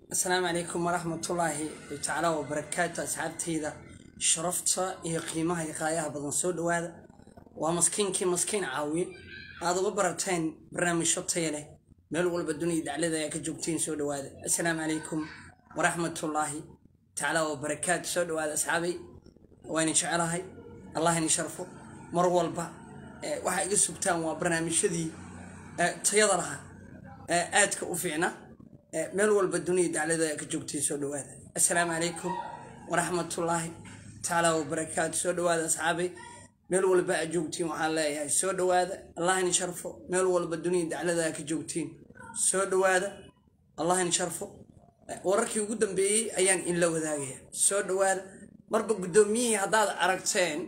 asalaamu calaykum waraxmatullaahi tacaala wabarakaatu asxaabtayda sharafta iyo qiimaha iyo qaayaha badan soo dhowaada waa maskiinkii maskiin caawiye aad uga barateen barnaamijyo taya leh meel walba duniya daclada ayaa ka joogtiin soo dhowaada asalaamu calaykum waraxmatullaahi tacaala wabarakaatu soo dhowaada asxaabay wayna jecelahay allah ini sharfo mar walba waxaa iga sugtaan waa barnaamijyadii tayada lahaa aadka u fiicna meel walba duniya daclada ka joogtay soo dhowaada assalaamu calaykum waraxmatullaahi tacaala wabarakaatu soo dhowaada asxaabay meel walba aad joogtiin waxaan leeyahay soo dhowaada allah ini sharfo meel walba duniya daclada ka joogtiin soo dhowaada allah ini sharfo wararkii ugu dambeeyey ayaan inla wadaagaya soo dhowaada marba guddoomiyihii haddaad aragteen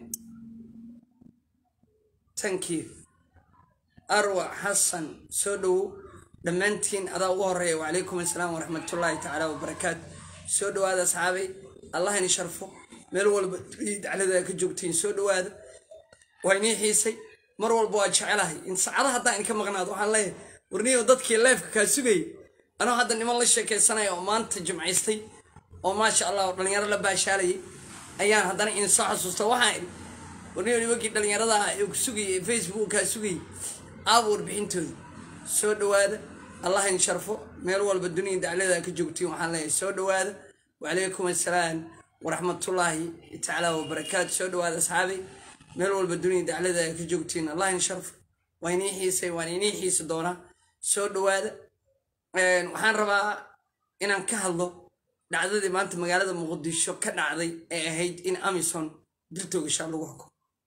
tankii arwa xasan soo dhowow dhammaantiin adaa ugu horeeya wacalaykum assalaam waraxmatullaahi tacaala wabarakaatu soo dhowaada asxaabay allah ini sharfo meel walba daclada ka joogtiin soo dhowaada waa inii xiisay mar walba waa jecelahay in saacada haddaan inka maqnaado waxaan leeyahay warniyo dadkii leefka kaa sugayay anoo hadda niman la sheekaysanaya oo maanta jimcaystay oo maasha allah oo dhallinyaro la baashaalayay ayaan haddana in soo xasuusta waxaan idhi warniyo nimankii dhallinyarada ah ee ku sugayay ee facebook kaa sugayay aaba warbixintooda soo dhowaada allah in sharfo meel walba duniya daclada ka joogtiin waxaan leeyahay soo dhowaada wacalaykum assalaam waraxmatullaahi tacaala wabarakaatu soo dhowaada asxaabay meel walba duniya daclada ka joogtiin allah in sharfo waa inii xiisay waan inii xiisi doonaa soo dhowaada waxaan rabaa inaan ka hadlo dhacdadii maanta magaalada muqdisho ka dhacday ee ahayd in amison dil toogashaa lagu xuko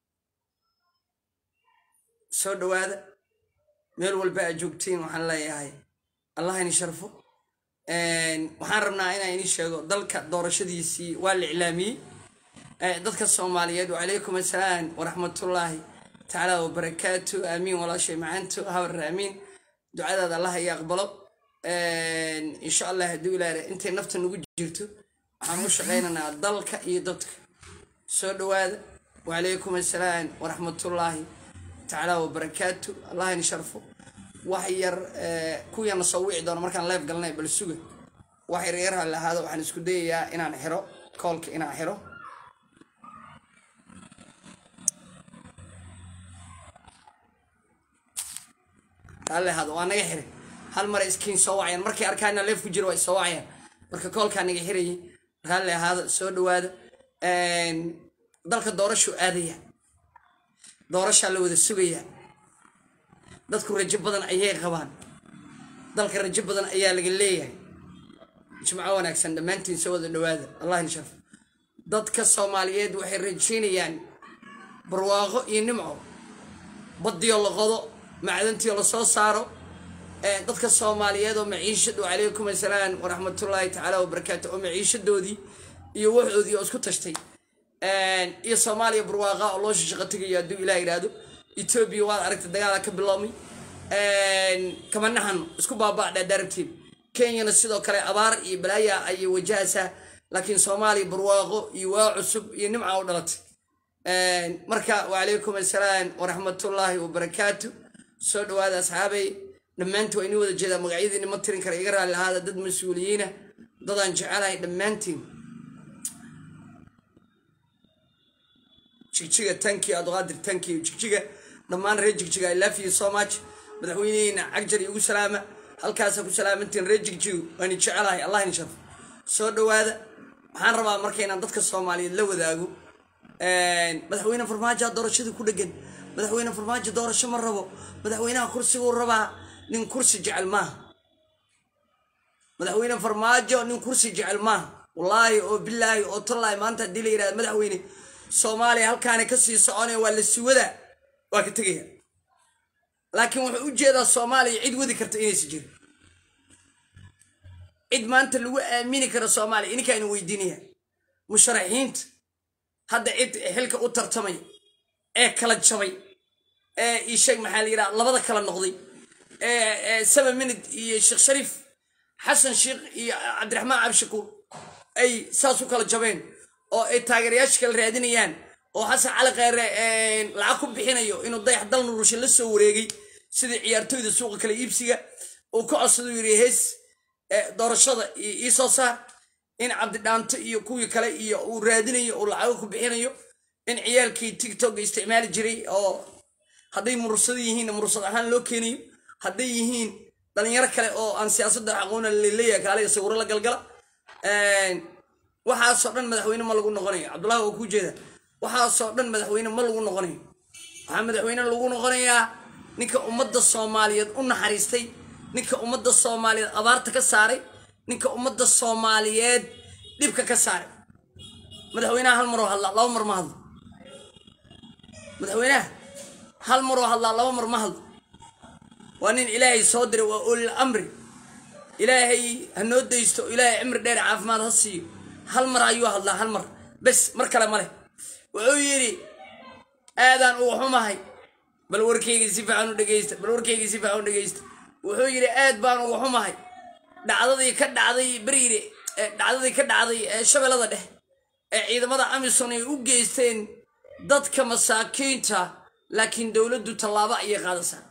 soo dhowaada meel walba aad joogtiin waxaan leeyahay allah ini sharfo waxaan rabnaa inaan ini sheego dalka doorashadiisii waa la iclaamiyey dadka soomaaliyeed wacalaykum assalaam waraxmatullaahi tacaala wabarakaatu aamiin walaashay macaanto habar aamiin ducadaada allah iyo aqbalo insha allah hadduu ilaah intay nafta nagu jirto waxaan u shaqaynaynaa dalka iyo dadka soo dhowaada wacalaykum assalaam waraxmatullaahi tacaala wabarakaatu allah ini sharfo wax yar kuwiana soo wici doono markaan leef galnay bal suga wax yar yar hal ahaado waxaan isku dayayaa inaan xiro koolka inaan xiro hal ahaado waa naga xiray hal mara iskiin soo wacayaan markay arkaana leef ku jiro waa soo wacayaan marka koolkaa naga xirayay raalli ahaado soo dhowaada dalka doorashuu aadaya doorashaa la wada sugayaa dadku rajo badan ayay qabaan dalka rajo badan ayaa laga leeyahay jimco wanaagsan dhammaantiin soo wada dhowaada allah in sharfo dadka soomaaliyeed waxay rajaynayaan barwaaqo iyo nimco baddiyo la qodo macdantiyo la soo saaro dadka soomaaliyeed oo maciishadu calaykum assalaam waraxmatullaahi tacaala wabarakaatu oo maciishadoodii iyo waxoodii oo isku tashtay iyo soomaaliya barwaaqa oo loo shaqo tegayo hadduu ilaah yidhaahdo etoobiya waad aragtay dagaala ka biloomay kamanahan isku baaba'dhaa daarabtiin kenyana sidoo kale abaar iyo balaaya ayay wajahaysaa laakiin soomaaliya barwaaqo iyo waa cusub iyo nimca u dhalatay marka wacalaykum assalaam waraxmatullaahi wabarakaatu soo dhowaada asxaabay dhammaantiin waa inii wada jeedaa magacyadiina ma tirin kara iga raalli ahaada dad mas-uuliyiina dadaan jecelahay dhammaantiin jigjiga tanki abduqaadir tanki jigjiga dhammaan reer jigjiga i love you so much madaxweyneheyna cagjar igu salaama halkaasa ku salaamantiin reer jigjigu waani jecelahay allah ini sharfo soo dhowaada waxaan rabaa marka inaan dadka soomaaliyeed la wadaago madaxweyne farmaajoa doorashadii ku dhegan madaxweyne farmaajo doorasho ma rabo madaxweynaha kursiguu rabaa nin kursi jecel maaha madaxweyne farmaajo nin kursi jecel maaha wallaahi oo bilaahi oo tallaahi maanta haddii la yidhahda madaxweyne soomaaliya halkaana kasii soconaya waa la siwadaa waa ka tegaya laakiin wuxuu u jeedaa soomaaliya cid wadi karta inaysa jirin cid maanta lagu aamini karo soomaaliya ininkaanu weydiinaya musharaxiinta hadda cid xilka u tartamay ee kala jabay ee isheeg maxaa la yidhaha labada kala noqday ee seven minute iyo sheekh shariif xasan sheekh iyo cabdiraxmaan cabdishakuur ay saas u kala jabeen oo ay taageerayaasha kala raadinayaan oo xasan cali kheyre lacag ku bixinayo inuu dayax dal nurusha la soo wareegay sidii ciyaartoyda suuqa kale iibsiga uu ka codsadu yiri hees doorashada iisoo saar in cabdidhaanto iyo kuwii kale iyo uu raadinayo uu lacago ku bixinayo in ciyaalkii tigtog isticmaali jiray oo hadday murursado yihiinna murursad ahaan loo keenayo hadday yihiin dhalinyaro kale oo aan siyaasadda aqoona laleeyahay kaaliga sawiro la galgala waxaasoo dhan madaxweyne ma lagu noqonayo cabdullahi waa kuu jeeda waxaasoo dhan madaxweyne ma lagu noqonayo waxaa madaxweyne lagu noqonayaa ninka ummadda soomaaliyeed u naxariistay ninka ummadda soomaaliyeed abaarta ka saaray ninka ummadda soomaaliyeed dhibka ka saaray madaxweynaha hal maroo hadlaa laba mar ma hadlo madaxweynaha hal maroo hadlaa laba mar ma hadlo waa nin ilaahay soo diray waa ulil amri ilaahay ha noo daysto ilaahay cimri dheer caafimaad ha siiyo hal mar ayuu hadlaa hal mar bes mar kale ma leh wuxuu yidhi aadaan uga xumahay bal warkaygii si fiican u dhegeysta bal warkaygii si fiican u dhegeysta wuxuu yidhi aad baan uga xumahay dhacdadii ka dhacday beriire dhacdadii ka dhacday ee shabeellada dhex ee ciidamada amisom ay u geysteen dadka masaakiinta laakiin dowladdu tallaabo ayay qaadaysaa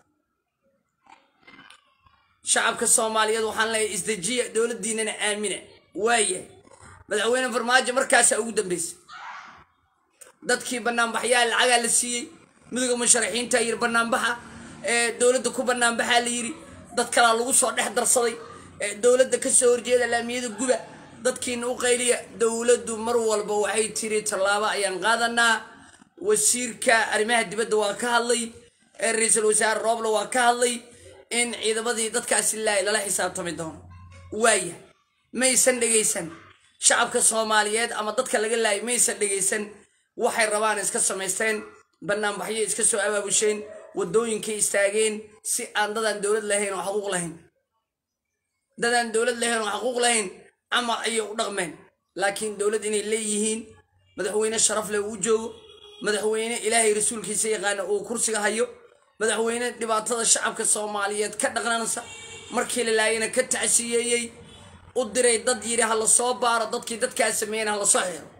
shacabka soomaaliyeed waxaan leeyahay isdejiya dowladdiinana aamina waaya madaxweyne farmaajo markaasaa ugu dambeysay dadkii banaanbaxyaa lacagaa la siiyey midooda musharaxiinta yiri banaanbaxa ee dowladda ku banaanbaxaa la yiri dad kalaa lagu soo dhex darsaday ee dowladda kasoo horjeeda laamiyada guba dadkiina u qayliya dowladdu mar walba waxay tiri tallaabo ayaan qaadanaa wasiirka arrimaha dibadda waa ka hadlay ee ra-iisul wasaare roobla waa ka hadlay in ciidamadii dadkaasi laay lala xisaabtami doono waaya maysan dhegaysan shacabka soomaaliyeed ama dadka laga laayay maysan dhegaysan waxay rabaan iska samaysteen banaanbaxyo iska soo abaabusheen wadooyinkay istaageen si aan dadaan dowlad lahayn oo xaquuq lahayn dadaan dowlad lahayn oo xaquuq lahayn camal ayay u dhaqmeen laakiin dowlad inay leeyihiin madaxweyne sharaf leh uu joogo madaxweyne ilaahay rasuulkiisa yaqaana uu kursiga hayo madaxweyne dhibaatada shacabka soomaaliyeed ka dhaqnanaysa markii la laayana ka tacsiyeeyey u diray dad yidhi ha la soo baaro dadkii dadkaa sameeyena ha la soo xiro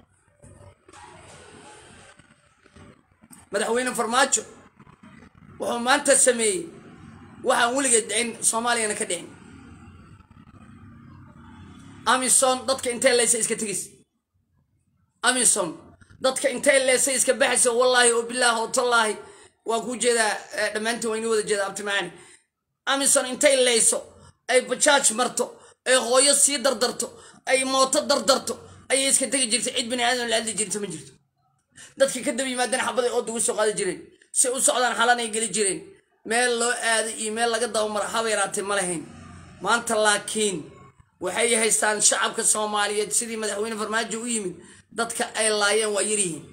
madaxweyne farmaajo wuxuu maanta sameeyey waxaan weligeed dhicin soomaaliyana ka dhicin amison dadka intay leysa iska tegis amison dadka intay leysay iska baxaysa wallaahi oo bilaahi oo tallaahi waa kuu jeedaa dhammaantiin waa inii wada jeeda abtimaani amison intay leyso ay bajaaj marto ay hooyo sii dardarto ay mooto dardarto ayay iska tegi jirtay cid bini aadan la hadli jirta ma jirto dadkii ka daba yimaadeen xabaday ooda ugu soo qaadi jireen si u socdaan xalanay geli jireen meel loo aaday iyo meel laga dabamaro haba yaraatee ma lahayn maanta laakiin waxay haystaan shacabka soomaaliyeed sidii madaxweyne farmaajo u yimid dadka ay laayeen waa yaryihiin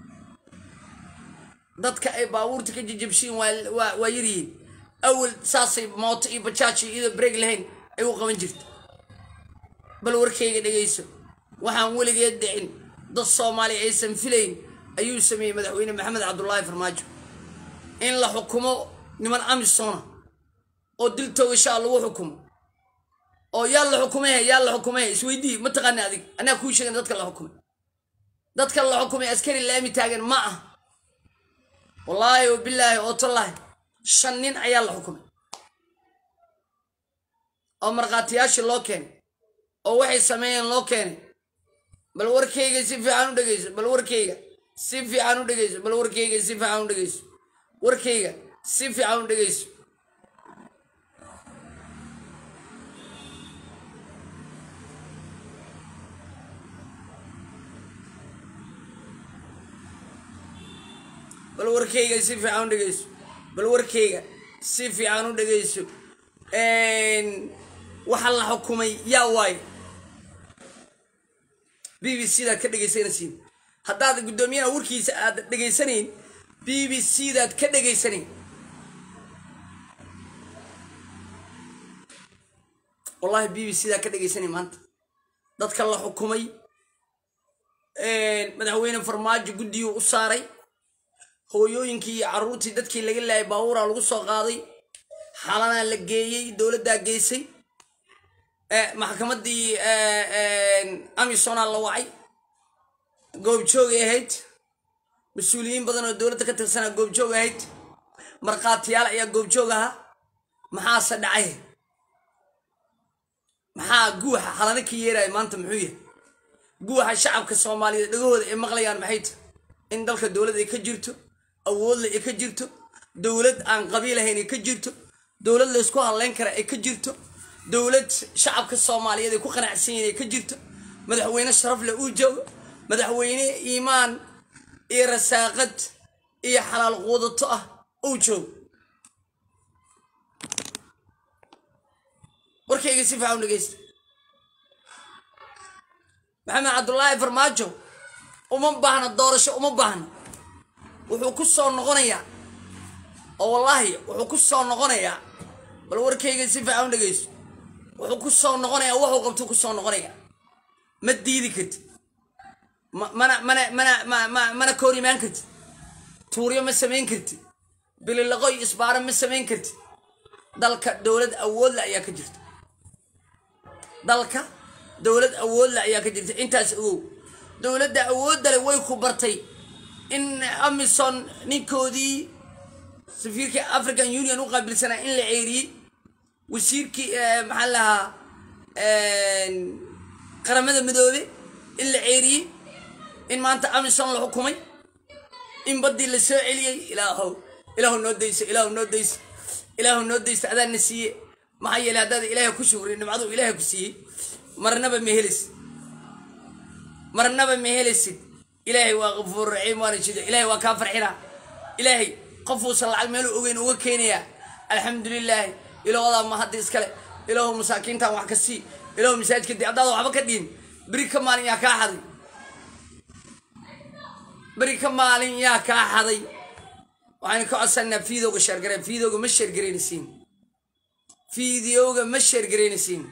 dadka ay baabuurta ka jijabshiin waa yaryihiin awal saasay mooto iyo bajaaj iyo iyadoo breeg lahayn ay u qaban jirta bal warkayga dhegayso waxaan weligeed dhicin dad soomaaliya aysan filayn ayuu sameeyey madaxweyne maxamed cabdulaahi farmaajo in la xukumo niman amisona oo dil toogashaa lagu xukumo oo yaa la xukumay yaa la xukumay isweydii ma taqaani adig anaa kuu sheegan dadka la xukumay dadka la xukumay askari laami taagan ma ah wallaahi oo bilaahi oo tallaahi shan nin ayaa la xukumay oo markhaatiyaashii loo keenay oo waxay sameeyeen loo keenay bal warkayga si fiican u dhegeyso bal warkayga si fiican u dhegeyso bal warkayga si fiican u dhegeyso warkayga si fiican u dhegeyso bal warkayga si fiican u dhegeyso bal warkayga si fiican u dhegeyso waxa la xukumay yaa waaye b b c daad ka dhegaysanaysiin haddaad guddoomiyaha warkiisa aad dhegaysanayn b b c daad ka dhegaysanayn wallahi b b c daad ka dhegaysanayn maanta dadka la xukumay madaxweyne farmaajo guddiyuu u saaray hooyooyinkii iyo carruurtii dadkii laga laayay baabuuraa lagu soo qaaday xalanaa la geeyey dowladdaa geysay maxkamaddii amisonaa la wacay goobjoogay ahayd mas-uuliyiin badan oo dowladda ka tirsanaa goobjoog ahayd markhaatiyaal ayaa goobjoog ahaa maxaase dhacay maxaa guuxa xalana ka yeeraya maanta muxuu yahay guuxa shacabka soomaaliyeed dhagahooda ay maqlayaan maxay tahay in dalka dowlad ay ka jirto awoodle ay ka jirto dowlad aan qabiilahayn ay ka jirto dowlad laysku hadlayn kara ay ka jirto dowlad shacabka soomaaliyeed ay ku qanacsan yihin ay ka jirto madaxweyne sharaf leh uu joogo madaxweyne iimaan iyo rasaaqad iyo xalaal quudato ah uu joogo warkayga si fiican u dhegeysta maxamed cabdulaahi farmaajo uma baahna doorasho uma baahna wuxuu ku soo noqonayaa oo wallaahi wuxuu ku soo noqonayaa bal warkayga si fiican u dhegeyso wuxuu ku soo noqonayaa wuxuu qabtuu ku soo noqonayaa ma diidi kartid mana mana mana ma ma mana ka hor imaan kartid tuuryo ma samayn kartid bililaqoy isbaaro ma samayn kartid dalka dowlad awoodle ayaa ka jirta dalka dowlad awoodle ayaa ka jirta intaas ogow dowladda awooddale way ku bartay in amison ninkoodii safiirkii african union u qaabilsanaa in la ceeriyey wasiirkii maxaa lahaa qaramada midoobe in la ceeriyey in maanta amison la xukumay in baddii la soo celiyey ilaahow ilaahu noo dayso ilaahu noo dayso ilaahu noo dayso adaana siiye maxaa yeeley haddaad ilaahay ku shukri nimcadu ilaahay ku siiyey marnaba ma helisid marnaba ma helisid ilaahay waa qafuur raxiim waana jida ilaahay waa kaa farxinaa ilaahay qofuusan lacag meelu ogeyn uga keenayaa alxamdulilaahi ilaahodaa ma hadda iskale ilaahu masaakiintan wax ka sii ilaahu masaajidka dii haddaada waxba ka dhiin beri ka maalin yaa kaa xaday beri ka maalin yaa kaa xaday waxaynu ka codsanaa fiidowga sheergareen fiidowga ma sheergaraynaysiin fiidiyowga ma sheergaraynaysiin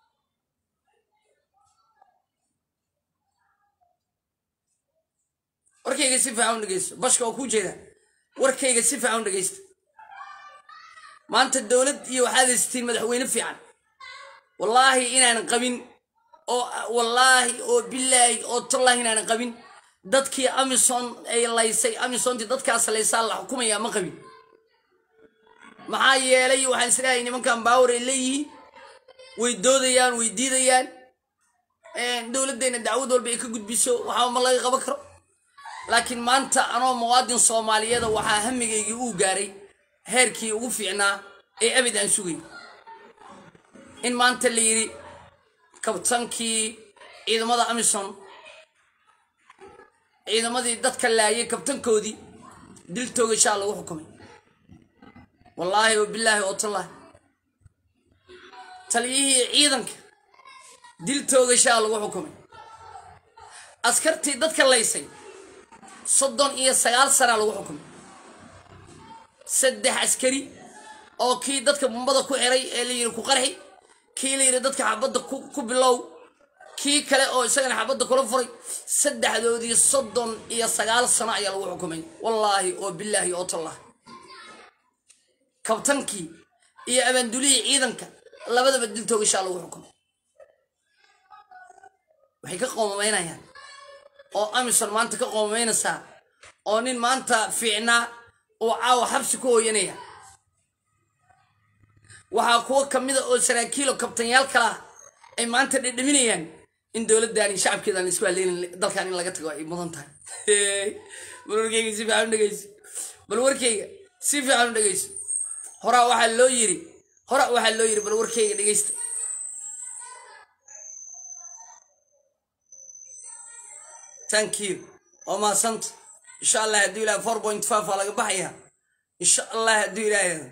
warkayga si fiican u dhegeysto bashka oo kuu jeeda warkayga si fiican u dhegeysta maanta dowlad iyo waxaad haystiin madaxweyne fiican wallaahi inaanan qabin oo wallaahi oo bilaahi oo tallaahi inaanan qabin dadkii amison ay laysay amisontii dadkaas laysaa la xukumaya ma qabin maxaa yeelay waxaan isleeyahay nimankan baawar ay leeyihiin way doodayaan way diidayaan dowladdeenna dacwad walba ay ka gudbiso waxaa ma laga qaban karo laakiin maanta anoo muwaadin soomaaliyeeda waxaa hamigaygii uu gaaray heerkii ugu fiicnaa ee abid aan sugay in maanta la yidhi kabtankii ciidamada amison ciidamadii dadka laayay kabtankoodii dil toogashaa lagu xukumay wallaahi oo bilaahi oo tallaahi taliyihii ciidanka dil toogashaa lagu xukumay askartii dadka laysay soddon iyo sagaal sanaa lagu xukumay saddex askari oo kii dadka bumbada ku xiray ee la yidhi ku qarxi kii la yidhi dadka xabadda ku bilow kii kale oo isagana xabadda kula furay saddexdoodii soddon iyo sagaal sano ayaa lagu xukumay wallaahi oo bilaahi oo tallah kabtankii iyo abaandulihii ciidanka labadaba diltoogashaa lagu xukumay waxay ka qoomamaynayaan oo amison maanta ka qoomamaynaysaa oo nin maanta fiicnaa oo caawa xabsi ku hooyanaya waxaa kuwo kamida oo saraakiilo kabtanyaal kalaa ay maanta dhedhaminayaan in dowladdaani shacabkeedan isku haleynin dalkan in laga tago ay mudan tahay bal warkeyga si fiican u dhegeyso bal warkeyga si fiican u dhegeyso horaa waxaa loo yiri hora waxaa loo yiri bal warkeyga dhegeysta thank you waa maasanta insha allah hadduu ilaah four point five waa laga baxayaa insha allah hadduu ilaah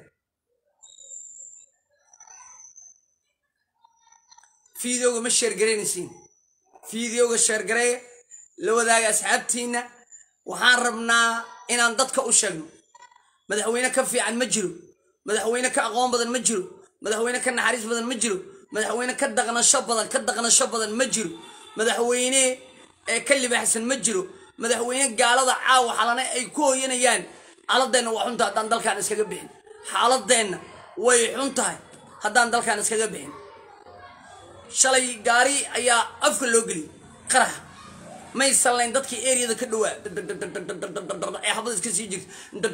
fideoga ma sheergaraynaysiin fideoga sheergareeya la wadaaga asxaabtiinna waxaan rabnaa inaan dadka u sheegno madaxweyne ka fiican ma jiro madaxweyne ka aqoon badan ma jiro madaxweyne ka naxariis badan ma jiro madaxweyne ka daqnasho badan ka daqnasho badan ma jiro madaxweyne ee ka libaaxsan ma jiro madaxweyne gaalada caawa xalane ay ku hooyanayaan xaaladeenna waa xunta haddaan dalkaan iskaga bixin xaaladeenna way xun tahay haddaan dalkaan iskaga bixin shalay gaari ayaa afka loo geliyey qaraxa may sallayn dadkii eriyada ka dhowaa ee xabada iska sii jirta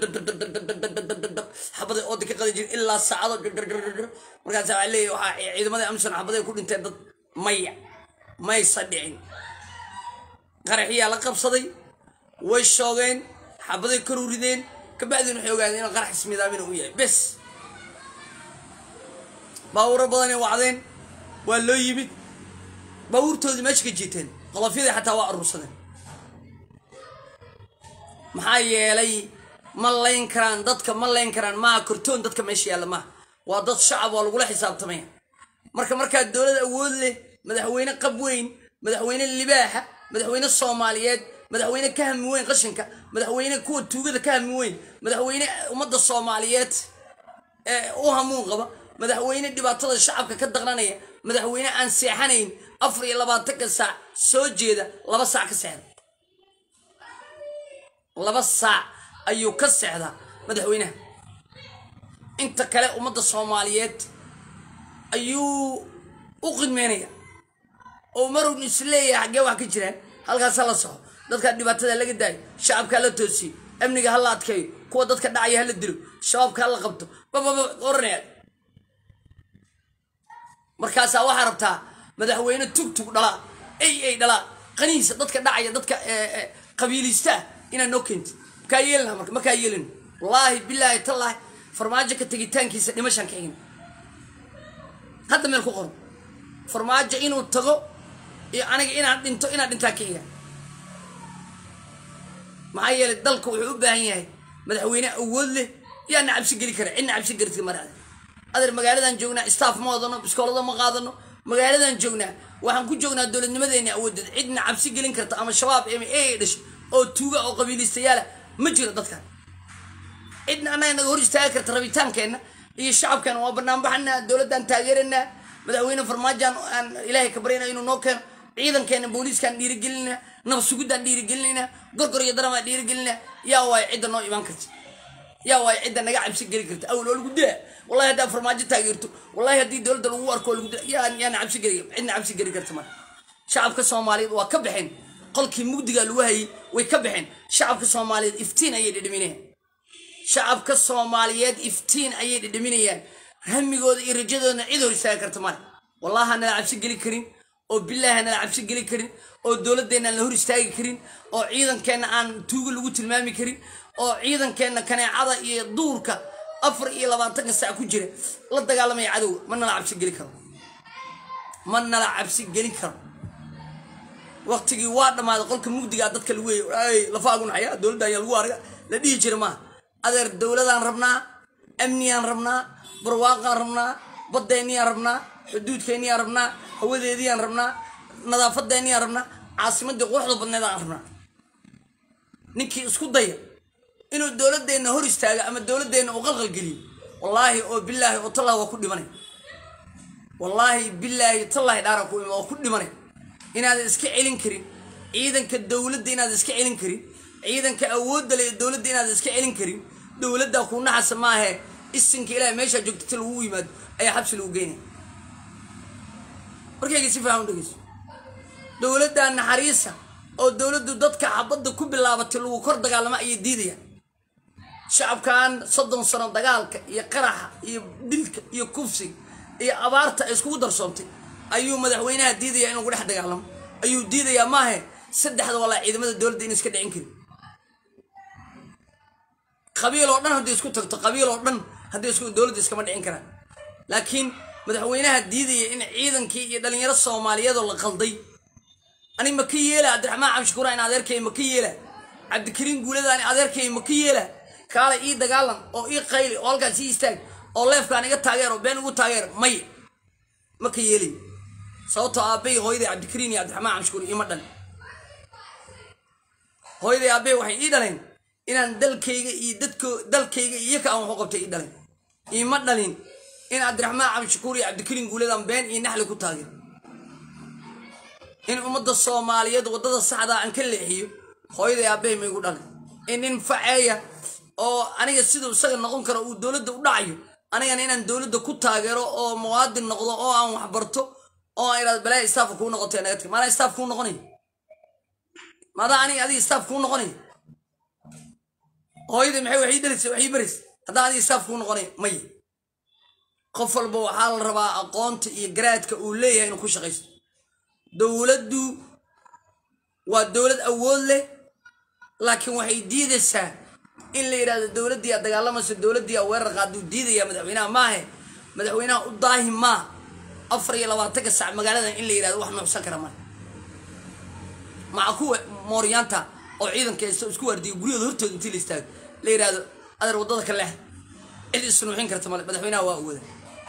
xabada ooda ka qadi jir ilaa saacado markaas waxaa leeyahy waxaa ciidamadii amsan xabaday ku dhinteen dad maya maysa dhicin qaraxiyaa la qabsaday way shoogeen xabaday karu rideen kabacdin waxay ogaadeen inuu qarax ismidaamina u yahay bes baawuro badanay wacdeen waa loo yimid baawurtoodii meesha ka jiiteen qolofyadii xataa waa aruursadeen maxaa yeelay ma layn karaan dadka ma layn karaan maaha kortoon dadka meesha yaalla maaha waa dad shacab waa lagula xisaabtamaya marka markaa dowlad awood leh madaxweyne qab weyn madaxweyne libaaxa madaxweyne soomaaliyeed madaxweyne ka hami weyn qashinka madaxweyne kuwa tuugada ka hami weyn madaxweyne ummadda soomaaliyeed ee u hamuun qaba madaxweyne dhibaatada shacabka ka daqranaya madaxweyne aan seexanayn afar iyo labaatanka saac soo jeeda laba saac ka seexda laba saac ayuu ka seexdaa madaxweynaha inta kale ummadda soomaaliyeed ayuu u qidmeynaya oo marun isleeyahay xaggee wax ka jiraan halkaas ha la soxo dadka dhibaatada laga daayo shacabka hala toosiyo amniga hala adkeeyo kuwa dadka dhacaya hala dilo shabaabka hala qabto bababa oranaya markaasaa waxaa rabtaa madaxweyne tugtug dhalaa ay ay dhalaa qanihiisa dadka dhacaya dadka qabiiliistaa inaad noo keentid makaa yeelina marka makaa yeelin wallaahi bilaahi tallaahi farmaajo ka tegitaankiisa dhimashaan ka xigin hadda meel ku qoran farmaajo inuu tago iyo aniga inaan dhinto inaan dhintaa ka xiga maxaa yeelay dalka wuxuu u baahan yahay madaxweyne awood leh yaana cabsi geli kara cidna cabsi garti maraada adeer magaaladan joognaa staff ma wadano biskoolada ma qaadano magaaladan joognaa waxaan ku joognaa dowladnimadeena awoodeed cidna cabsi gelin karta ama shabaab ama e dhashay oo tuuga oo qabiilistayaala ma jiro dadkan cidna annaga naga hor istaagi karta rabitaankeenna iyo shacabkan waa banaanbaxanaa dowladdan taageeranaa madaxweyne farmaajaan aan ilaahay ka baryana inuu noo keeno ciidankeena booliiskaan dhiirigelinaa nabad sugidaan dhiirigelinaa gorgor iyo daramaan dhiirigelinaa yaa waayo cidda noo imaan karta yaa waayo cidda naga cabsi geli karta awel oo lagu daa wallahi haddaa farmaajo taageerto wallahi haddii dowladda lagu arko oo lagu daa yaa yaana cabsi geli cidna cabsi geli karta marka shacabka soomaaliyeed waa ka baxeen qolkii mugdiga lagu hayay way ka baxeen shacabka soomaaliyeed iftiin ayay dhidhiminayaan shacabka soomaaliyeed iftiin ayay dhidhiminayaan hamigooda iyo rajadoodana cid hor istaagi karta male wallahi hanala cabsi geli karin oo bilaahi hanala cabsi geli karin oo dowladeenna aan la hor istaagi karin oo ciidankeenna aan tuuga lagu tilmaami karin oo ciidankeenna kaneecada iyo duurka afar iyo labaatanka sac ku jira la dagaalamaya cadowga ma nala cabsi geli karo ma nala cabsi gelin karo waqtigii waa dhammaaday qolka mugdigaa dadka lagu weeyay lafaagun xayaa dowladda ayaa lagu arga la dhihi jira maaha adeer dowladaan rabnaa amniyaan rabnaa barwaaqaan rabnaa badeenniyaan rabnaa xuduudkeenniyaan rabnaa hawadeediyaan rabnaa nadaafadeenniyaan rabnaa caasimadii quruxda badneedaan rabnaa ninkii isku daya inuu dowladeenna hor istaago ama dowladeenna uu qalqalgeliyo wallaahi oo bilaahi oo tallah waa ku dhimanay wallaahi bilaahi tallahi dhaara ku ima waa ku dhimanay inaadan iska celin karin ciidanka dowladda inaadan iska celin karin ciidanka awoodda leh ee dowladda inaadan iska celin karin dowladdaa kuu naxasa maahe isinka ilaah meeshaa joogta ti lagu yimaado ayaa xabsi lagu geynaya markayga si faahan dhegeyso dowladdaa naxariisa oo dowladdu dadka xabadda ku bilaabatay lagu kor dagaalamo ayay diidayaan shacabkan soddon sano dagaalka iyo qaraxa iyo dilka iyo kufsiga iyo abaarta ay iskugu darsoontay ayuu madaxweynaha diidaya in lagu dhex dagaalamo ayuu diidayaa maahe saddexda walaa ciidamada dowladda in iska dhicin karin qabiil oo dhan haddii isku tagto qabiil oo dhan haddii isku dowladda iskama dhicin karaan laakiin madaxweynaha diidaya in ciidankii iyo dhalinyaro soomaaliyeed oo la qalday ani ma ka yeela cabdiraxmaan cabshukuura in adeerkay ma ka yeela cabdikariin guuladaani adeerkay ma ka yeela kaale ii dagaalan oo ii qayli oo halkaas ii istaag oo leefkaan iga taageer oo been igu taageer may ma ka yeelay sababtoo aabbay hooyaday cabdikariin iyo cabdiraxmaan cabshukuur iima dhalin hooyaday aabbay waxay ii dhaleen inaan dalkayga iyo dadko dalkayga iyo ka aan waxu qabtay ii dhaleen iima dhalin in cabdiraxmaan cabdishakuur iyo cabdikariin guuladaan been iyo naxli ku taageer in ummadda soomaaliyeed waddada saxdaa aan ka leexiyo hooyaday aabbay ma igu dhalin in nin faceeya oo aniga siduu isaga noqon karo uu dowladda u dhacayo anigana inaan dowladda ku taageero oo muwaadin noqdo oo aan waxbarto oo aan idhahdo balaa istaafka kuu noqotay naga tag maanaa istaaf kuu noqonay maadaa aniga adiga staff kuu noqonaya hooyadii maxay waxii dhalisa waxii baraysa haddaa adiga staff kuu noqonaya maya qof walba waxaa la rabaa aqoonta iyo garaadka uu leeyahay inuu ku shaqaysto dowladdu waa dowlad awood leh laakiin waxay diidaysaa in la yidhahdo dowladdii a dagaalamayso dowladdii a weerar qaaduu diidaya madaxweynaha maahe madaxweynaha u daahi maa afar iyo labaatanka sac magaaladan in la yidhahdo wax nuucsan kara male maca kuwa mooryaanta oo ciidanka haysto isku waardiya guryahooda hortooda intii la istaago la yidhahdo adeer waddada ka leex cid isnuuxin karta male madaxweynaha waa awooda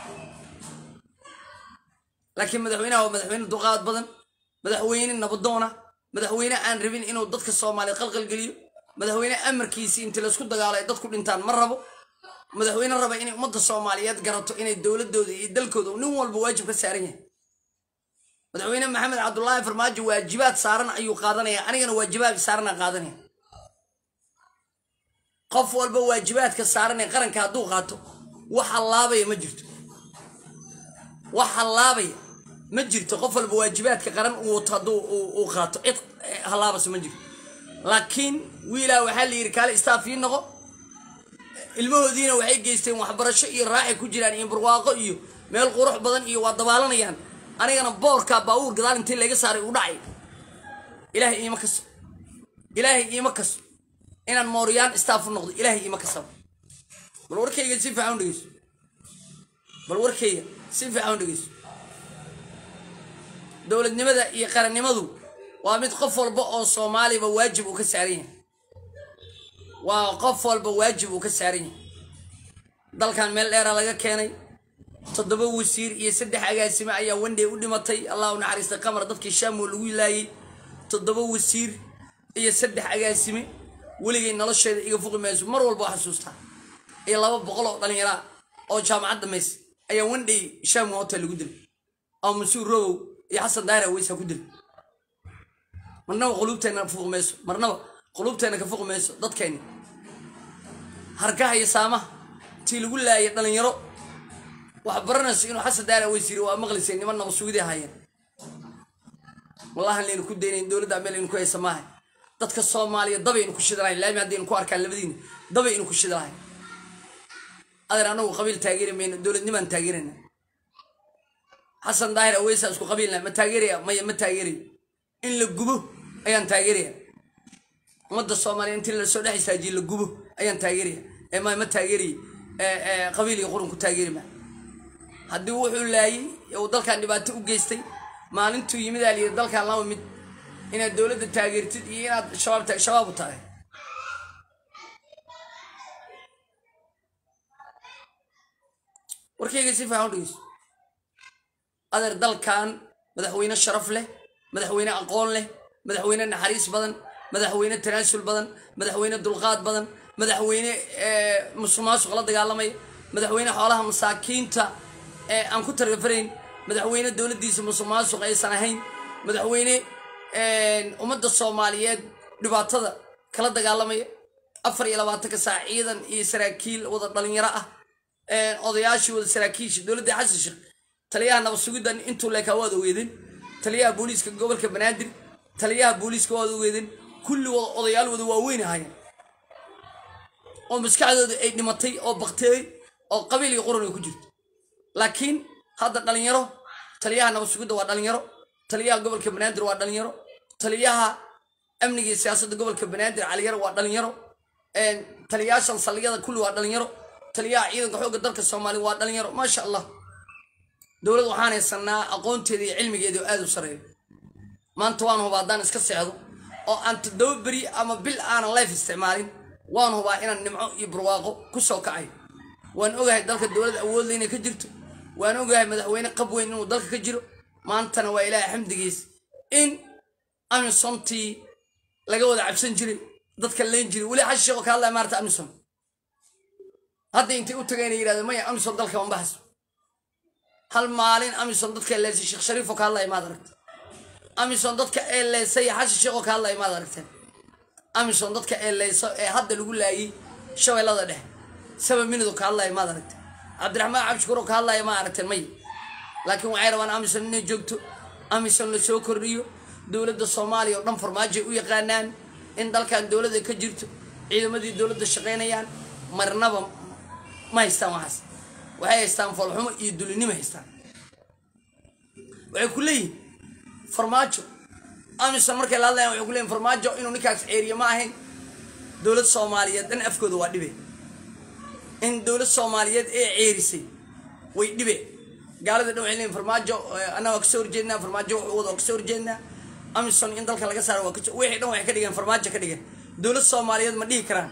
laakiin madaxweynaha waa madaxweyne duqaad badan madaxweyne nabadoona madaxweyne aan rabin inuu dadka soomaaliya qalqalgeliyo madaxweyne amarkiisii intii laysku dagaalo ay dadku dhintaan ma rabo madaxweyne raba inay ummadda soomaaliyeed garato inay dowladooda iyo dalkooda nin walba waajib ka saaran yahay madaxweyne maxamed cabdulaahi farmaajo waajibaad saaran ayuu qaadanaya anigana waajibaad saarana qaadanaya qof walba waajibaadka saaran ee qaranka hadduu qaato wax hallaabaya ma jirto wax hallaabaya ma jirto qof walba waajibaadka qaran uu wato hadduu uu qaato cid hallaabasa ma jirto laakiin wiilaa waxaa la yidhi kaale istaafii noqo ilmahoodiina waxay geysteen waxbarasho iyo raaxay ku jiraan iyo barwaaqo iyo meel qurux badan iyo waa dabaalanayaan anigana boorka baabuur gadaal intii laga saaray u dhacay ilaahay iima kaso ilaahay iima kaso inaan mooryaan istaafu noqdo ilaahay iima kasaba bal warkayga si fiican u dhegeyso bal warkayga si fiican u dhegeyso dowladnimada iyo qarannimadu waa mid qof walba oo soomaaliba waajib uu ka saaran yahay waa qof walba waajib uu ka saaran yahay dalkan meel dheera laga keenay toddoba wasiir iyo saddex agaasime ayaa wandhey u dhimatay allah u naxariistay qamar dadkii shaamoo lagu laayay toddoba wasiir iyo saddex agaasime weligay nolosheeda iga fuqi mayso mar walba waa xasuustaa iyo laba boqol oo dhallinyaraa oo jaamacad dhamays ayaa wandhey shaamo hotel lagu dilay oo masuur rogow iyo xasan daara weysa ku dilay marnaba quluubteenna fuqi mayso marnaba quluubteenna ka fuqi mayso dadkeenni harkaha iyo saamaha tii lagu laayay dhallinyaro wax baranayso inuu xasan daara weys yiri waa maqlisay niman naba sugidii haayeen wallahi laynu ku daynayn dowladda meel aynu ku haysa maahay dadka soomaaliya dabaynu ku shidalahayn laami haddaynu ku arkaan labadiina dabaynu ku shidalahayn adeer anagu qabiil taageeri mayno dowladnimaan taageerayna xasan daahir aweysa isku qabiilna ma taageeraya maya ma taageerayo in la gubo ayaan taageeraya ummadda soomaaliya intii lasoo dhex istaajiye la gubo ayaan taageeraya ee ma ma taageerayo qabiil iyo qurun ku taageeri maa haddii wuxuu laayay uu dalkan dhibaato u geystay maalintuu yimid aa layidhi dalkan laba mid inaad dowladda taageertid iyo inaad shabaab shabaab u tahay warkayga si fiican u dhegeyso adeer dalkan madaxweyne sharaf leh madaxweyne aqoon leh madaxweyne naxariis badan madaxweyne tanaasul badan madaxweyne dulqaad badan madaxweyne musuqmaasuq la dagaalamaya madaxweyne xoolaha masaakiinta ee aan ku targafarayn madaxweyne dowladdiisa musuqmaasuq aysan ahayn madaxweyne ummadda soomaaliyeed dhibaatada kala dagaalamaya afar iyo labaatanka saac ciidan iyo saraakiil wada dhalinyaro ah odayaashii wada saraakiisha dowladda xasan sheekh taliyaha nabad sugiddan intuu leekaa waad ogeedeen taliyaha booliiska gobolka banaadir taliyaha booliiska waad ogeedeen kulli wada odayaal wada waaweyn ahaayeen oo maskaxdooda ay dhimatay oo bakteey oo qabiil iyo quran ay ku jirto laakiin hadda dhalinyaro taliyaha nabad sugidda waa dhalinyaro taliyaha gobolka banaadir waa dhalinyaro taliyaha amniga iyo siyaasadda gobolka banaadir caliyaro waa dhalinyaro taliyaashan saldhigyada kulli waa dhalinyaro taliyaha ciidanka xoogga dalka soomaaliya waa dhalinyaro maasha allah dowlad waxaan haysanaa aqoonteeda iyo cilmigeeda oo aada u sareeyo maanta waan hubaa haddaan iska seexdo oo aan toddoba beri ama bil aanan life isticmaalin waan hubaa inaan nimco iyo barwaaqo ku soo kacayo waan ogahay dalka dowlad awoodle inay ka jirto waan ogahay madaxweyne qab weyn inuu dalka ka jiro maantana waa ilaahay xamdigiis in amisontii laga wada cabsan jiray dadka leen jiray weli xashi sheekoo ka hadlaya maarta amison hadda intay u tagayna yidhahdo maya amison dalka mambaxas hal maalin amison dadka eleysay sheekh shariifoo ka hadlaya maad aragta amison dadka eeleysay xashi sheekoo ka hadlaya maad aragteen amison dadka eeleyso ee hadda lagu laayay shabeellada dhexe saba minido ka hadlaya maad aragteen cabdiraxmaan cabshukuuroo ka hadlaya ma aragteen may laakiin waxay rabaan amison inay joogto amison la soo kordhiyo dowladda soomaaliya oo dhan farmaajoay u yaqaanaan in dalkan dowladda ka jirto ciidamadii dowladda shaqaynayaan marnaba ma haystaan waxaas waxay haystaan foolxumo iyo dulinimo haystaan waxay ku leeyihin farmaajo amisom markay la hadlayan waxay ku leeyihin farmaajo inuu ninkaas ceeriye ma ahayn dowlad soomaaliyeed dhan afkooda waa dhibe in dowlad soomaaliyeed ee ceerisay way dhibe gaalada dhan waxay leeyihin farmaajo annaga waa kasoo horjeednaa farmaajo wuxuu wada waa kasoo horjeednaa amisom in dalka laga saaro waa kasoo wixii dhan waxay ka dhigeen farmaajo ka dhigeen dowlad soomaaliyeed ma dhihi karaan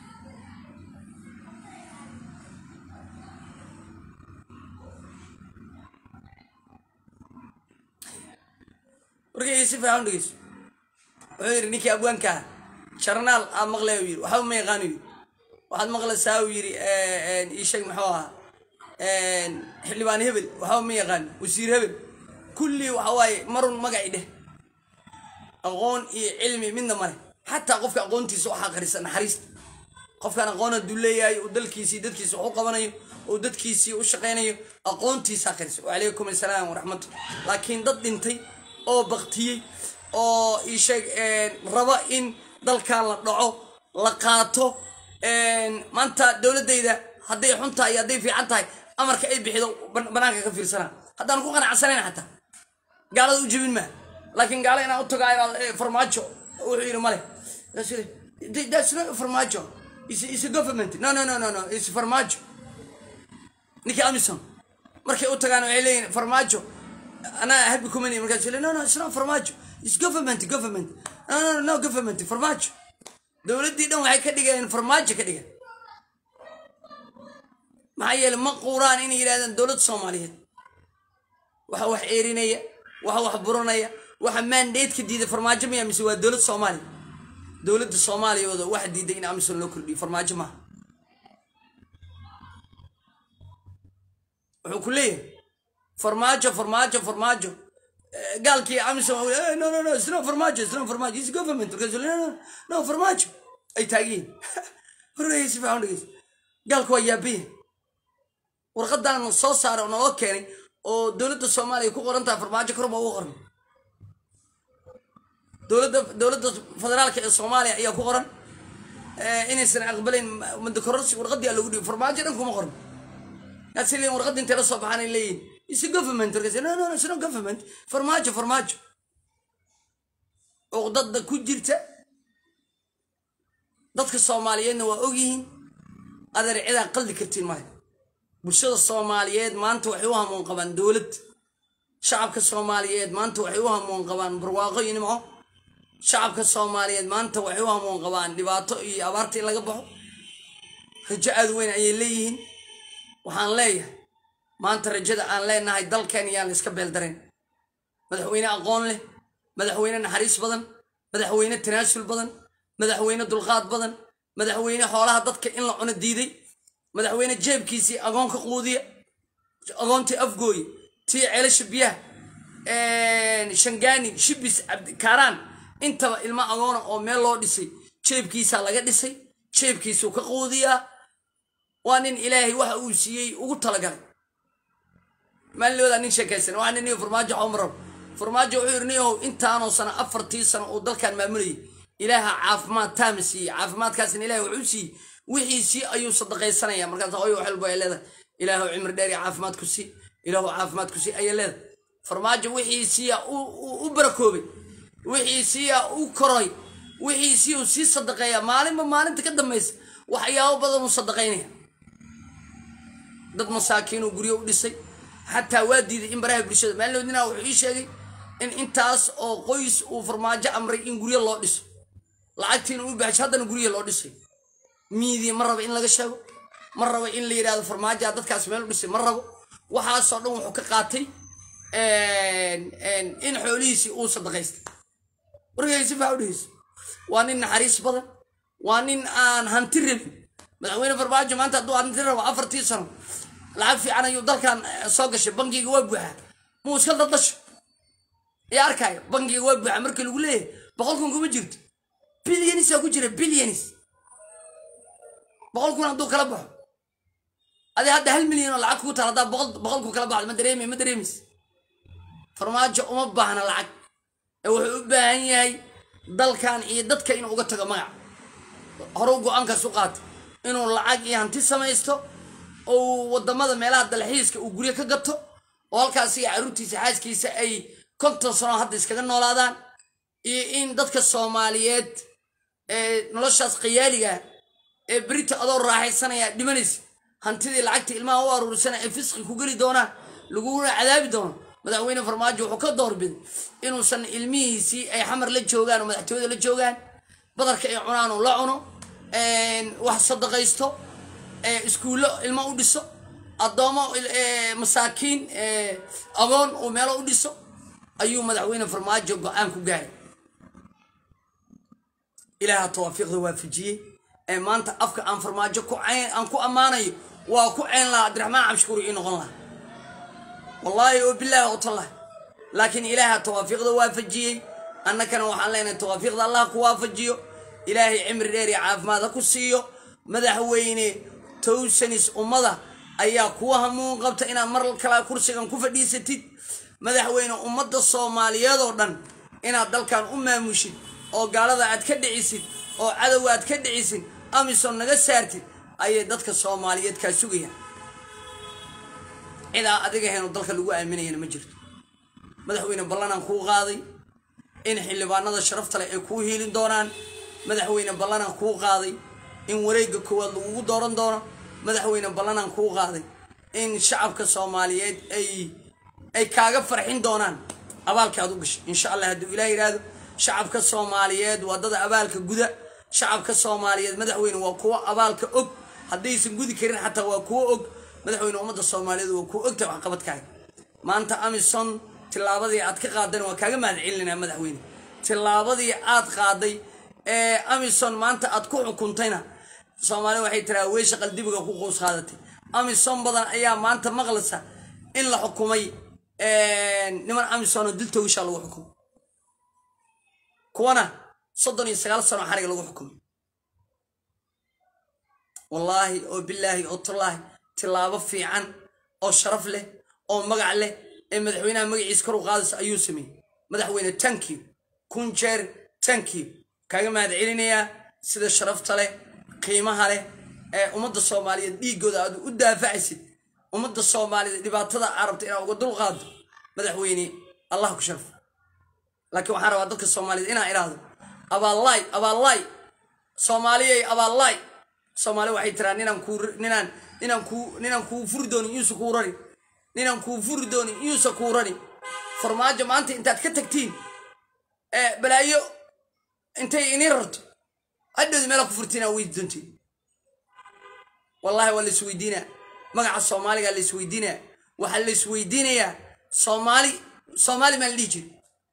warkayga si fiican u dhegeyso wuxuu yidhi ninkii abwaankaa jarnaal aad maqlay yidhi waxba ma yaqaan yidhi waxaad maqlaysaa uu yidhi iisheeg muxuu ahaa xildhibaan hebel waxba ma yaqaan wasiir hebel kullii waxa waaye marun magacii dheh aqoon iyo cilmi midna male xataa qofka aqoontiisa waxaa qarisa naxariista qofkaan aqoon hadduu leeyahay uu dalkiisii dadkiisa wax u qabanayo uu dadkiisii u shaqaynayo aqoontiisaa qarisa wacalaykum assalaam waraxmatullah laakiin dad dhintay oo baktiyey oo isheeg raba in dalkan la dhaco la qaato maanta dowladayda hadday xun tahay iyo hadday fiican tahay amarka ay bixido banaanka ka fiirsanaa haddaan ku qanacsanayn xataa gaalada u jebin maa laakiin gaala inaan u tago farmaajo wuxuu yidhi male that's not farmaajo is is a government no no no no no is farmaajo ninkii amison markay u tagaan waxay leeyihin farmaajo anaa habi kumani markaas le no no it's not farmaajo it's government government no no no government farmaajo dowladdii dhan waxay ka dhigeen farmaajo ka dhigeen maxaa yeele ma quuraan inay yidhahdaan dowladda soomaaliyeed waxa wax eerinaya waxa wax buranaya waxa mandateska diiday farmaajo maya mise waa dowladda soomaaliya dowladda soomaaliyooda waxa diiday in amisom loo kordhiyo farmaajo maaha wuxuu ku leeyahay farmaajo farmaajo farmaajo gaalkii amisom no no no it's not farmaajo it's not farmaajo it's government markaas no no no farmaajo ay taagiyiin horreeyay si fiican dhegeysa gaalku waa yaabiya warqadan soo saaray oo naloo keenay oo dowladda soomaaliya ku qoran tahay farmaajo kor baa ugu qoran dowladda dowladda federaalka ee soomaaliya ayaa ku qoran inaysan aqbalayn madakororsi warqadii lagu dhiibo farmaajo dhan kuma qoran yaasi leeyihin warqadii intay la soo baxaan ay leeyihin is government markaas no no no it's not government farmaajo farmaajo uqdada ku jirta dadka soomaaliyeedna waa ogyihiin adeer cidaan qaldi kartiin male bulshada soomaaliyeed maanta waxay u hamuun qabaan dowlad shacabka soomaaliyeed maanta waxay u hamuun qabaan barwaaqo iyo nimco shacabka soomaaliyeed maanta waxay u hamuun qabaan dhibaato iyo abaarta in laga baxo rajo aad weyn ayay leeyihiin waxaan leeyahay maanta rajada aan leenahay dalkeen yaan la iska beeldarayn madaxweyne aqoon leh madaxweyne naxariis badan madaxweyne tanaasul badan madaxweyne dulqaad badan madaxweyne xoolaha dadka in la cuno diiday madaxweyne jeebkiisii agoonka quudiya agoontii afgooye tii ceelasha biyaha shangaani shibis kaaraan intaba ilmo agoona oo meel loo dhisay jeebkiisaa laga dhisay jeebkiisuu ka quudiyaa waa nin ilaahay waxa uu siiyey ugu talagalay maalin nin sheekaysan waa nin farmaajo xomrab farmaajo wuxuu yidhi niyow intaanoo sano afartii sano uu dalkan maamulayay ilaaha caafimaad taama siiyey caafimaadkaasna ilahay wuxuu siiyey wixiisii ayuu sadaqaysanaya markaas oy wax walba ay leedahay ilaahu cimri dheer iyo caafimaad ku sii ilaahu caafimaad ku sii ayay leedahay farmaajo wixiisiiya u barakoobay wixiisiiya u koray wixiisii uu sii sadaqeeya maalinba maalinta ka dambaysa waxyaabo badan uu sadaqaynaya dad masaakiinuu guryo u dhisay xataa waa diiday in baraha bulshada maalinoodina wuxuu ii sheegay in intaas oo qoys uu farmaajo amray in guryo loo dhiso lacagtiina u baxsho haddana guryo loo dhisay miidii ma rabo in laga sheego ma rabo in la yidhahdo farmaajoa dadkaas meel u dhisay ma rabo waxaasoo dhan wuxuu ka qaatay in xoolihiisii uu sadaqaystay warkay si faa udhegeyso waa nin naxariis badan waa nin aan hanti rabin madaxweyne farmaajo maanta hadduu hanti rabo afartii sano lacag fiican ayuu dalkan soo gashay bankiga waa buuxaa muu iska dadasho yaa arkaayo bankiga waa buuxaa markii lagu leeyahay boqol kun kuma jirto bilyanis ku jira bilyanis boqol kun hadduu kala baxo adi hadda hal milyan oo lacag kugu taal haddaa boqol boqol kun kala baxdo ma dareemi ma dareemis farmaajo uma baahna lacag ee wuxuu u baahan yahay dalkan iyo dadka inuu uga tago magac horeu go-aankaas u qaata inuu lacag iyo hanti samaysto oo wadamada meelaha dalxiiska uu guryo ka gato oo halkaas iyo caruurtiisa xaaskiisa ay konton sano hadda iskaga noolaadaan iyo in dadka soomaaliyeed ee noloshaas khiyaaliga ee berita adoo raaxaysanaya dhimanaysa hantidii lacagta ilmaha u aruurisana ay fisqi ku geli doonaan laguna cadaabi doono madaxweyne farmaajo wuxuu ka doorbiday inuusan ilmihiisii ay xamar la joogaan oo madaxtooyada la joogaan badarka ay cunaan uu la cuno wax sadaqaysto iskuullo ilmo u dhiso addoomo masaakiin agoon uu meelo u dhiso ayuu madaxweyne farmaajo go-aan ku gaaray ilaaha tawaafiiqda waafajiyey ee maanta afka aan farmaajo aan ku ammaanayo waa ku ceyn lahaa cabdiraxmaan cabshukuuri ii noqon lahaa wallaahi oo bilaahi oo tallah laakiin ilaaha tawaafiiqda waafajiyey annakana waxaan leenahay tawaafiiqda allah ku waafajiyo ilaahay cimri dheer iyo caafimaad ha ku siiyo madaxweyne towsanis ummada ayaa kuwa hamuun qabta inaad mar kale kursigan ku fadhiisatid madaxweyne ummadda soomaaliyeed oo dhan inaad dalkan u maamushid oo gaalada aad ka dhicisid oo cadowga aad ka dhicisid amisom naga saartid ayay dadka soomaaliyeed kaa sugayaan cidaa adiga heenu dalka lagu aaminayana ma jirto madaxweyne ballanaan kuu qaaday in xildhibaanada sharafta leh ay kuu hiilin doonaan madaxweyne ballanaan kuu qaaday in wareegga koowaad lagugu dooran doono madaxweyne ballanaan kuu qaaday in shacabka soomaaliyeed ay ay kaaga farxin doonaan abaalka aad u gashay insha allah hadduu ilaah yidhaahdo shacabka soomaaliyeed waa dada abaalka guda shacabka soomaaliyeed madaxweyne waa kuwo abaalka og haddaysan gudi karin xataa waa kuwo og madaxweyne ummadda soomaaliyeed waa kuwo ogtahay waxqabadkaaga maanta amison tillaabadii aad ka qaadayna waa kaaga mahad celinanaa madaxweyne tillaabadii aad qaaday ee amison maanta aad ku xukuntayna soomaalida waxay tiraa weysha qaldibiga ku qows qaadatay amison badan ayaa maanta maqlaysa in la xukumay niman amison oo dil toogishaa lagu xukumay kuwana soddon iyo sagaal sano xariga lagu xukumay wallaahi oo bilaahi oo tallaahi tillaabo fiican oo sharaf leh oo magac leh ee madaxweynaha magaciisa kor u qaadaysa ayuu sameeyey madaxweyne tankiw kun jeer tankiw kaaga mahad celinayaa sida sharafta leh qiimaha leh ee ummadda soomaaliyeed dhiiggooda aad u daafacaysid ummadda soomaaliyeed dhibaatada carabta inaad uga dul qaado madaxweyne allah ku sharfo laakiin waxaan rabaa dadka soomaaliyeed inaan idhaahdo abaalaay abaalaay soomaaliyay abaalaay soomaali waxay tiraa ninaan kuu ninaan ninaan kuu ninaan kuu furi doonin iyuusa kuu rari ninaan kuu furi doonin iyuusa kuu rari farmaajo maanta intaad ka tagtiin ee balaayo intay ini rarto hadhowdi meela ku furtiinaa weydi doontiin wallahi waa la isweydiinaa magaca soomaaliga la isweydiinaa waxaa la isweydiinayaa soomaali soomaali maa la dhihi jiri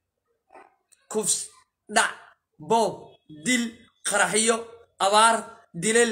kufs dhac boob dil qaraxyo abaar dilal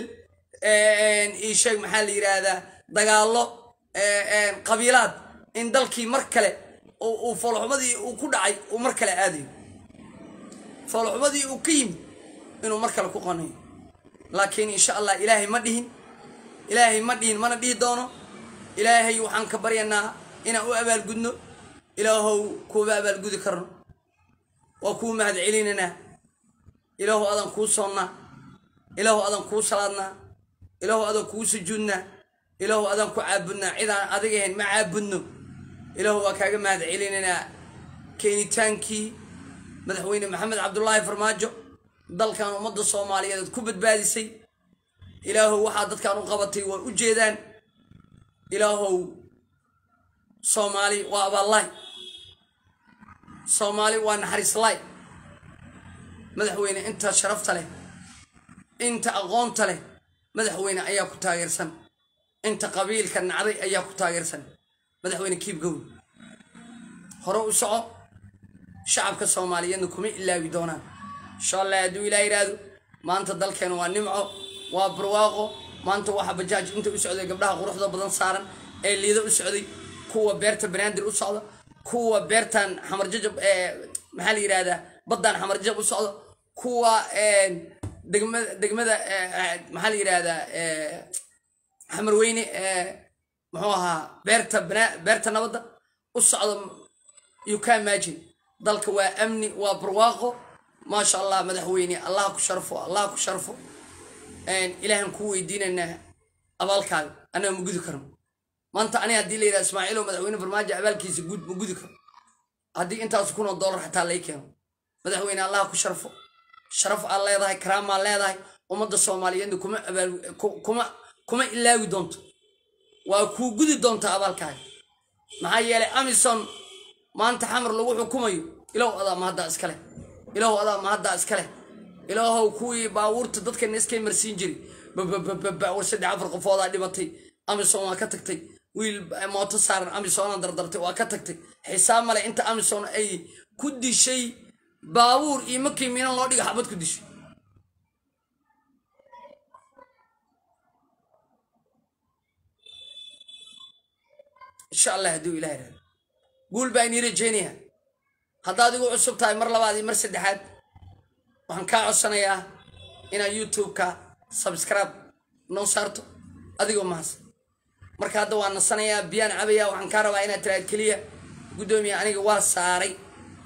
isheeg maxaa la yidhaahdaa dagaallo qabiilaad in dalkii mar kale uu foolxumadii uu ku dhacay uu mar kale aadayo foolxumadii uu ka yimid inuu mar kale ku qanayo laakiin insha allah ilaahay ma dhihin ilaahay ma dhihin mana dhihi doono ilaahay waxaan ka baryanaa inaan u abaalgudno ilaahow kuuba abaalgudi karno waa kuu mahad celinanaa ilaahu adan kuu soonnaa ilaahu adan kuu salaadnaa ilaahu adan kuu sujuudnaa ilaahu adan ku caabudnaa cidaan adiga ahayn ma caabudno ilaahu waa kaaga mahad celinanaa keenitaankii madaxweyne maxamed cabdulaahi farmaajo dalkan ummadda soomaaliyeed aad ku badbaadisay ilaahow waxaa dadkan u qabatay waa u jeedaan ilaahow soomaali waa abaallaay soomaali waa naxariislaay madaxweyne inta sharafta leh inta aqoonta leh madaxweyne ayaa ku taageersan inta qabiilka nacday ayaa ku taageersan madaxweyne kiibgowl hore u soco shacabka soomaaliyeedna kuma ilaawi doonaan insha allah hadduu ilaa yidhaahdo maanta dalkeena waa nimco waa barwaaqo maanta waxa bajaaj inta u socday gabdhaha quruxda badan saaran ee liida u socday kuwa beerta banaadir u socda kuwa beertan xamarjajab maxaa la yidhahdaa baddan xamarjajab u socda kuwa degmada degmada maxaa la yidhahdaa xamarweyne muxuu ahaa beerta beerta nabadda u socda you can imagine dalka waa amni waa barwaaqo maasha allah madaxweyne allah ku sharfo allah ku sharfo ilaahan kuu weydiinaynaa abaalkaaga annaga ma gudi karno maanta ani haddii la yidhaha ismaaciilo madaxweyne farmaajo abaalkiisa gud ma gudi karo haddii intaas kunoo dollar xataa lay keeno madaxweyne allah ku sharfo sharaf aad leedahay karaamaa leedahay ummadda soomaaliyeedna kuma abaal kuma kuma ilaawi doonto waa kuu gudi doontaa abaalkaaga maxaa yeelay amison maanta xamar lagu xukumayo ilow adaa mahaddaa iskale ilow adaa mahaddaa iskale ilaahow kuwii baabuurta dadkana iskay marsiin jiri bababababa war saddex afar qofoodaa dhimatay amison waa ka tagtay wiil mooto saaran amisona dardartay waa ka tagtay xisaab male inta amison ay ku dishay baabuur iyo markii miinan loo dhiga xabad ku dishay insha allah hadduu ilaah ihahdo guul baa inii rajeynayaa haddaad igu cusub tahay mar labaad iyo mar saddexaad waxaan kaa codsanayaa inaad youtube-ka subscribe noo saarto adigoo mahadsan marka hadda waan nasanayaa biyaan cabaya waxaan kaa rabaa inaad tiraad keliya guddoomiya aniga waa saaray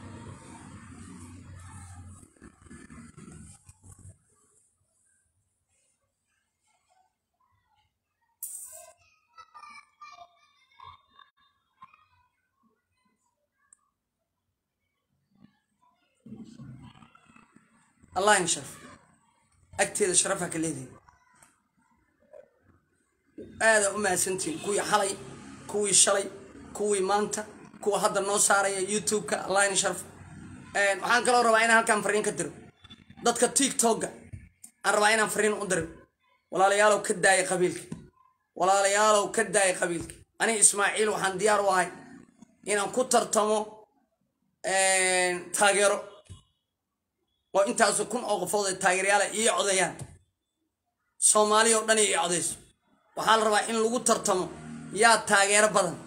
allah in sharf agteeda sharafa ka leedahay aadaa u mahadsantihin kuwii xalay kuwii shalay kuwii maanta kuwa hadda noo saaraya youtube-ka allah in sharf waxaan kaloo rabaa inaan halkaan fariin ka diro dadka tiktok-ga aan rabaa inaan fariin u diro walaalayaalow ka daaya qabiilka walaalayaalow ka daaya qabiilka aniga ismaaciil waxaan diyaar u ahay inaan ku tartamo taageero oo intaasu kun oo qofood ay taageeryaala ii codayaan soomaali oo dhan ii codayso waxaa la rabaa in lagu tartamo yaa taageero badan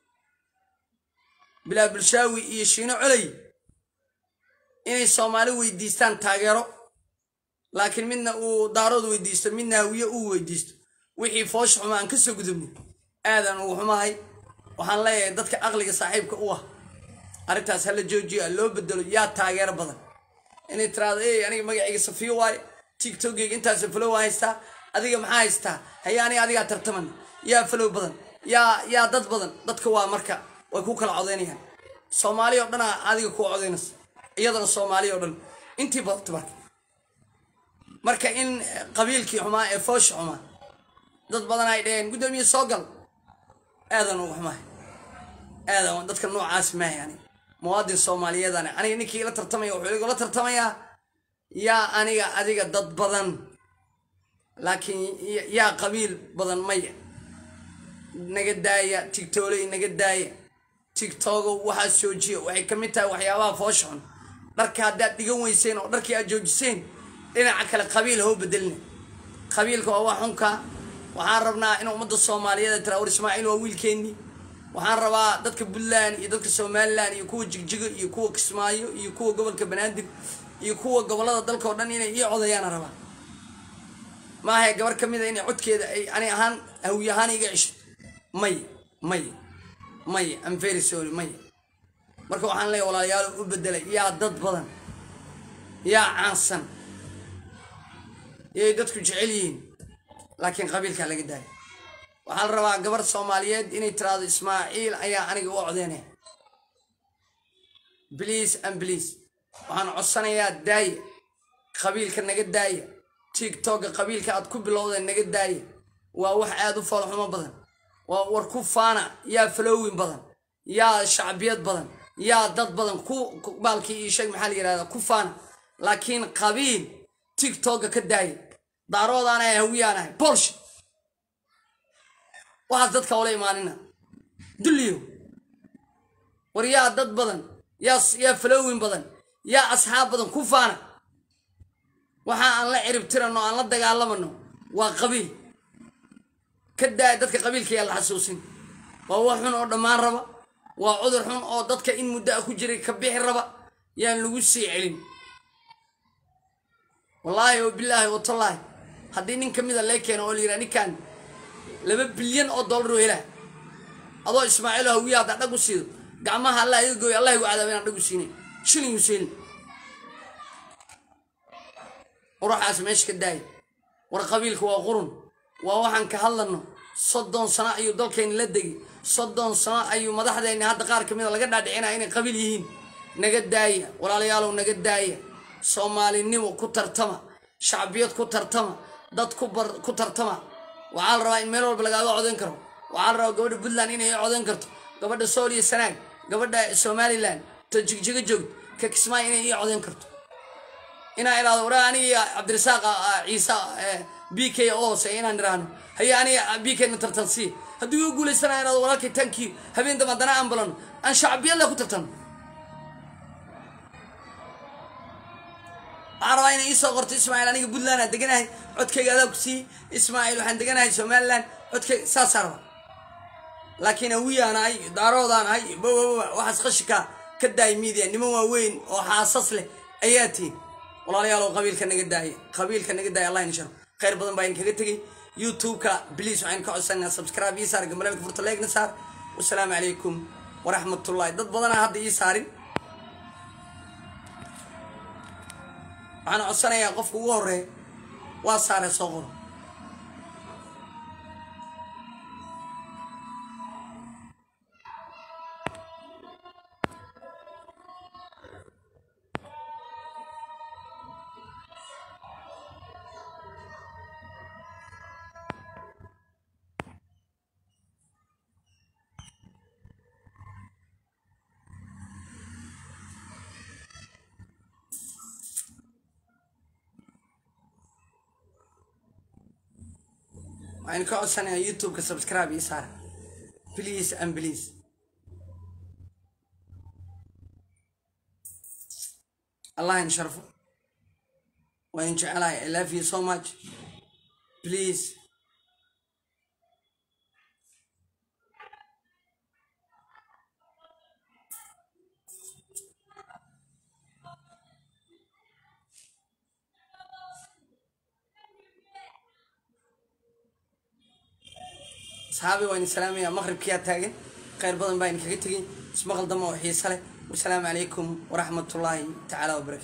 bilaa bulshaawi iyo shiino coley inay soomaali weydiistaan taageero laakiin midna uu daarood weydiisto midna hawiye uu weydiisto wixii foosha xuma aan ka soo gudubnay aadaan ugu xumahay waxaan leeyahay dadka aqliga saaxiibka u ah arrintaas hala joojiyo loo bedelo yaa taageero badan inay tiraado ey aniga magacayga safiyo waaye tiktokgeyga intaas falow haystaa adiga maxaa haystaa haye aniga adigaa tartaman yaa falow badan yaa yaa dad badan dadka waa marka way ku kala codaynayaan soomaali oo dhanaa adiga ku codaynaysa iyadana soomaali oo dhan intii badata marka marka in qabiilkii xumaa ee foosha xumaa dad badan ay dhaheen guddoomiye soo gal aadan ugu xumahay aadan dadka noocaas maahay aniga muwaadin soomaaliyeedane aniga ninkii ila tartamaya wuxuu igula tartamayaa yaa aniga adiga dad badan laakiin yaa qabiil badan maya naga daaya tigtooley naga daaya tigtogo waxaad joojiya waxay ka mid tahay waxyaabaha foosha xun dharka haddaad dhigan weyseen oo dharkii aad joojiseen dhinaca kale qabiil hoo bedelina qabiilka waa wax xunka waxaan rabnaa in ummadda soomaaliyeed tira war ismaaciil waa wiilkeennii waxaan rabaa dadka puntland iyo dadka somalilan iyo kuwa jigjigo iyo kuwa kismaayo iyo kuwa gobolka banaadir iyo kuwa gobolada dalka oo dhan inay ii codayaana rabaa maaha gabar ka mid a inay codkeeda ay ani ahaan hawi ahaan iga cesho may may may am very sorry may marka waxaan leeyahy walaalayaal u bedelay yaa dad badan yaa caansan yay dadku jecel yihiin laakiin qabiilkaa laga daaya waxaa la rabaa gabar soomaaliyeed inay tiraahdo ismaaciil ayaa aniga u codeynaya bliase and bliase waxaan codsanayaa daaya qabiilka naga daaya tigtogga qabiilka aad ku bilowdeen naga daaya waa wax aada u foolxumo badan waa war ku faana yaa falowin badan yaa shacbiyad badan yaa dad badan ku baalkii iyo sheeg maxaa la yihahdaa ku faana laakiin qabiil tigtogga ka daaya daaroodaanahay hawiyaanahay bolsh waxaas dadka ula imaanina dulliyo war yaa dad badan yaa yaa falowin badan yaa asxaab badan ku faana waxa aan la cirib tirano aan la dagaalamano waa qabiil ka daaya dadka qabiilka yaa la xasuusin waa wax xun oo dhammaan raba waa cudur xun oo dadka in muddo a ku jiray ka bixi raba yaan lagu sii celin wallaahi o bilaahi watallaahi haddii nin ka mida lee keeno oo la yidhaha ninkan laba bilyan oo dollar oo helaa adoo ismaaciil hawiya haddaa dhag u siido gacmaha allah iga gooy allah igu cadaaba inaan dhag u siinay shilin yuselin ruuxaas meesha ka daaya war qabiilka waa qurun waa waxaan ka hadlano soddon sano ayuu dalkeenni la degay soddon sano ayuu madaxdeenni hadda qaar ka mida laga dhaadhicinaya inay qabiil yihiin naga daaya walaalayaalow naga daaya soomaalinimo ku tartama shacbiyad ku tartama dad ku tartama waxaa la rabaa in meel walba lagaaga codayn karo waxaa la rabaa gabadha puntland inay codayn karto gabadha sool iyo sanaag gabadha somalilan ta jigjiga joogto ka kismaayo inay ii codayn karto inaa idhahdo waraa aniga cabdirasaaq ciise b k oo hoose inaan idhaahno haye aniga b k na tartansii haddii uu guulaysana idhahdo walaalkay tankii habeen damba haddana aan balano aan shacbiyadle ku tartano waxaan rabaa inay iisoo qorto ismaaciil aniga puntland aan deganahay codkayga adaa ku siiyey ismaaciil waxaan deganahay somalilan codkayga saasaa rabaa laakiin awiyaan ahay daaroodaan ahay babaaba waxaas qashika ka daay miidiya niman waaweyn oo xaasas leh ayaa tihin walaalayaalow qabiilka naga daaya qabiilka naga daaya allah insharo khayr badan baa idinkaga tegey youtube-ka bliis waxaynu ka codsanaa subscribe ii saar gambalelka furta leegna saar wasalaamu calaykum waraxmatullahi dad badanaa hadda ii saarin waxaan codsanayaa qofka ugu horeeya waa saare soo qoro waxaynu ka codsanayaa youtube-ka subscribe ii saara please and please allah in sharfo waa in jecelahay i love you so much please asxaabi waa idin salaamaya maqribkiyaa taagan khayr badan baa idinkaga tegay ismaqal dama oo xiise leh wasalaamu calaykum waraxmatullaahi tacaala wabarakatu